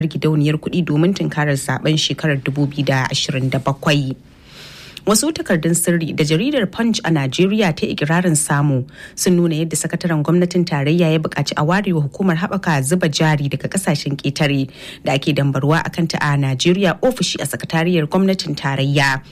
gidauniyar kuɗi domin tunkarar zaben shekarar 2027. wasu takardun sirri da jaridar punch a najeriya ta ikirarin samu sun nuna yadda sakataren gwamnatin tarayya ya buƙaci a warewa hukumar haɓaka zuba jari daga ƙasashen ƙetare da ake dambarwa a kanta a najeriya ofishi a sakatariyar gwamnatin tarayya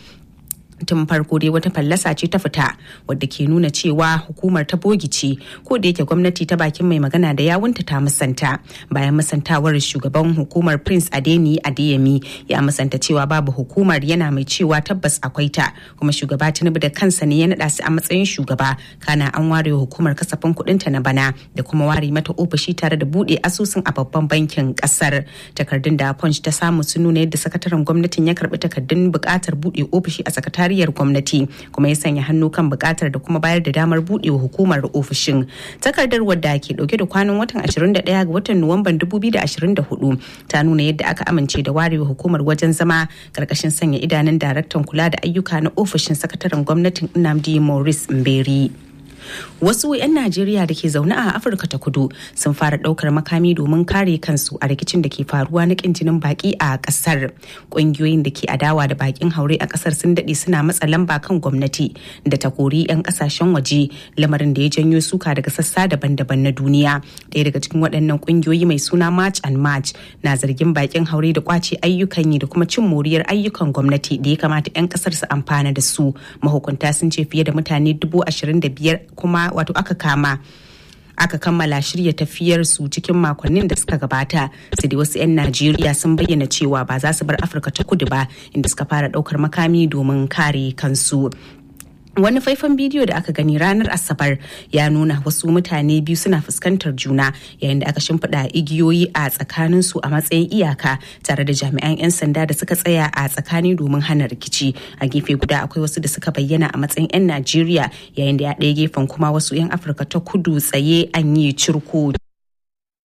tun farko dai wata fallasa ce ta fita wadda ke nuna cewa hukumar ta bogice ko da yake gwamnati ta bakin mai magana da yawunta ta musanta bayan musantawar shugaban hukumar prince adeni adeyemi ya musanta cewa babu hukumar yana mai cewa tabbas akwai ta kuma shugaba tinubu da kansa ne ya naɗa su a matsayin shugaba kana an ware hukumar kasafin kuɗinta na bana da kuma ware mata ofishi tare da buɗe asusun a babban bankin ƙasar takardun da punch ta samu sun nuna yadda sakataren gwamnatin ya karɓi takardun buƙatar buɗe ofishi a sakatare kariyar gwamnati kuma ya sanya hannu kan bukatar da kuma bayar da damar buɗewa hukumar ofishin takardar wadda ke dauke da kwanan watan 21 ga watan nuwamban 2024 ta nuna yadda aka amince da warewa hukumar wajen zama karkashin sanya idanun daraktan kula da ayyuka na ofishin sakataren gwamnatin nnamdi maurice mberi wasu 'yan najeriya da ke zaune a afirka ta kudu sun fara daukar makami domin kare kansu a rikicin da ke faruwa na kin jinin baki a kasar ƙungiyoyin da ke adawa da bakin haure a kasar sun daɗe suna matsa lamba kan gwamnati da ta kori 'yan kasashen waje lamarin da ya janyo suka daga sassa daban-daban na duniya ɗaya daga cikin waɗannan ƙungiyoyi mai suna march and march na zargin bakin haure da kwace ayyukan yi da kuma cin moriyar ayyukan gwamnati da ya kamata 'yan kasar su amfana da su mahukunta sun ce fiye da mutane dubu ashirin da biyar kuma wato aka kama aka kammala shirya tafiyar su cikin makonnin da suka gabata sai dai wasu 'yan najeriya sun bayyana cewa ba za su bar afirka ta kudu ba inda suka fara daukar makami domin kare kansu wani faifan bidiyo da aka gani ranar asabar ya nuna wasu mutane biyu suna fuskantar juna yayin da aka shimfiɗa igiyoyi a tsakanin su a matsayin iyaka tare da jami'an 'yan sanda da suka tsaya a tsakani domin hana rikici a gefe guda akwai wasu da suka bayyana a matsayin 'yan najeriya yayin da ya ɗaya gefen kuma wasu 'yan afirka ta kudu tsaye an yi cirko